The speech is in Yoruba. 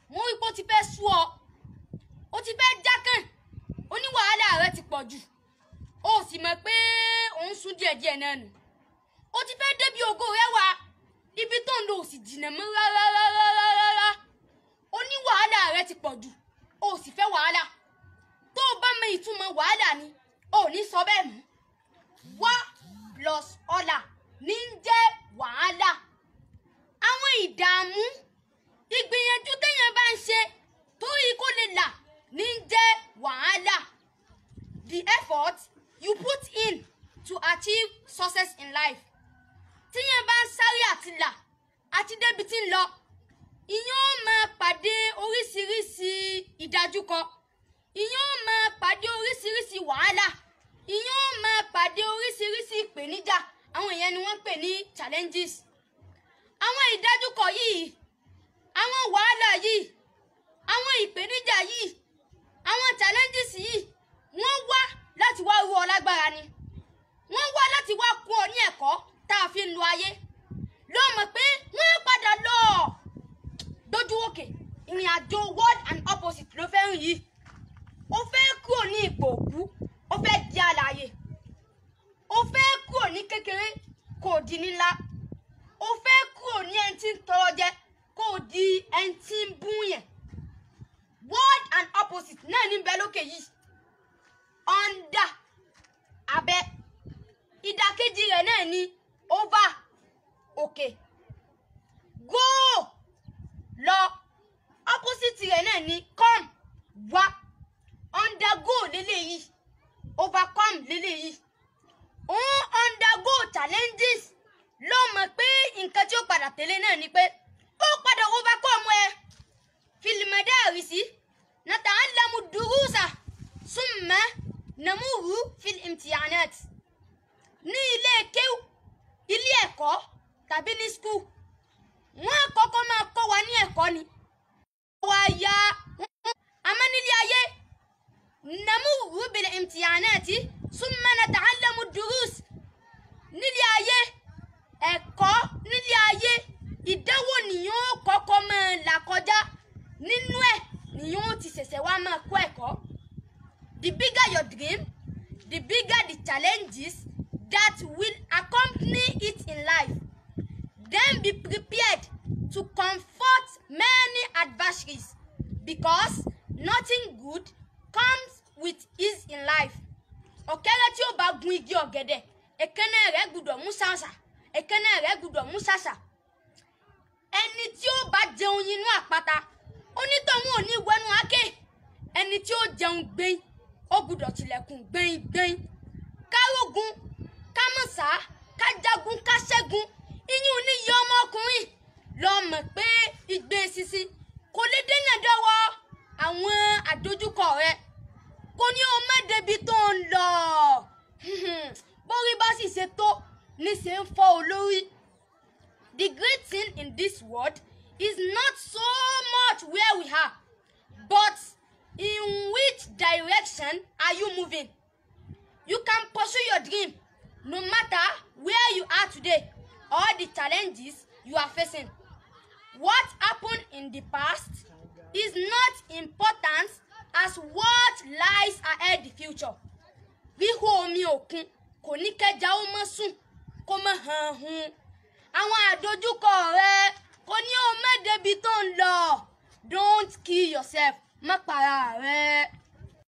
wọ́n rí pé ó ti fẹ́ sú ọ ó ti fẹ́ jákàn ó ní wàhálà rẹ ti pọ̀ jù ó sì mọ̀ pé òun sún díẹ̀díẹ̀ náà nù ó ti fẹ́ débi ògo rẹ wá ibi tó ń lọ ò sì jìnnà mọ́ rárá rárá rárá ó ní wàhálà rẹ ti pọ̀ jù ó sì fẹ́ wàhálà tó o bá mọ ìtumọ̀ wàhálà ni ò ní sọ bẹ́ẹ̀ mọ́ wá plus ọ̀là ní ń jẹ́ wàhálà àwọn ìdààmú ìgbìyànjú téèyàn bá ń ṣe torí kó lè là ní ń jẹ́ wàhálà the effort you put in to achieve success in life tíyẹn bá ń sáré àti là àti débi tí ń lọ ìyẹn ó máa pàdé oríṣiríṣi ìdájúkọ ìyẹn ó máa pàdé oríṣiríṣi wàhálà ìyẹn ó máa pàdé oríṣiríṣi ìpèníjà àwọn ìyẹn ni wọ́n ń pè ní challenges àwọn ìdájúkọ yìí àwọn wàhálà yìí àwọn ìpèníjà yìí àwọn challenges yìí wọ́n wá láti wá rú ọ lágbára ni wọ́n wá láti wá kún ọ ní ẹ̀kọ́ tá a fi ń lo ayé ló mọ̀ pé wọ́n padà lọ dojú òkè ìrìn àjò word and opposite ló fẹ́ rìn yìí ó fẹ́ kúrò ní ipò òkú ó fẹ́ di alààyè ó fẹ́ kúrò ní kékeré kò di nílá ó fẹ́ kúrò ní ẹni tí ń tọrọ jẹ kó o di ẹni tí ń bún yẹn word and opposite náà ní bẹ lókè yìí under abẹ́ ìdàkejì rẹ̀ náà ní over òkè go lọ opposite rẹ̀ náà ní come wá undergo lélẹ́yìí overcome lélẹ́yìí òun undergo challenges ló mọ̀ pé nǹkan tí ó padà tẹ̀lé náà ni pé ó padà overcome ẹ fìlìmọ̀dé àrísí nata'allamu durusa summa namuhu fil imtihanat ní ilé kéwù ilé ẹ̀kọ́ tàbí ní skul wọ́n kọ́kọ́ máa kọ́ wa ní ẹ̀kọ́ ni wá ya àmọ́ nílé ayé namuhu bil imtihanati summa nata'allamu durus nílé ayé ẹ̀kọ́ nílé ayé ìdánwò nìyẹn ó kọ́kọ́ máa là kọjá nínú ẹ̀ nìyẹn ó ti ṣẹ̀ṣẹ̀ wá máa kọ́ ẹ̀kọ́ the bigger your dream the bigger the challenges that will accompany it in life then be prepared to confront many adversaries because nothing good comes with ease in life ọ̀kẹ́rẹ́ tí ó bá gun igi ọ̀gẹ̀dẹ̀ èékánná rẹ̀ gbúdọ̀ mú ṣàṣà èékánná rẹ̀ gbúdọ̀ mú ṣàṣà ẹni tí ó bá jẹun inú àpáta onítọ̀hún ò ní wẹnu àáké ẹni tí ó jẹun gbẹ̀yìn ó gbúdọ̀ tilẹ̀kùn gbẹ̀yìn gbẹ̀yìn kárógun kámọ̀sá kájagun káṣẹ́gun iyún níyì ọmọkùnrin lọ mọ̀ pé igbe sisi kò lè dènà dọ́wọ́ àwọn àdójúkọ rẹ kò ní o má débi tó ń lọ bórí bá sì ṣe tó níṣẹ́ ń fọ́ olórí. The great thing in this world is not so much where we are, but in which direction are you moving? You can pursue your dream no matter where you are today or the challenges you are facing. What happened in the past is not important as what lies ahead the future. Wíhó omi òkun kò ní kẹja ó mọ́ sùn kó mọ́ hàn hun. Àwọn àdójúkọ rẹ kò ní o má débi tó ń lọ. Don't kill yourself. Má para rẹ.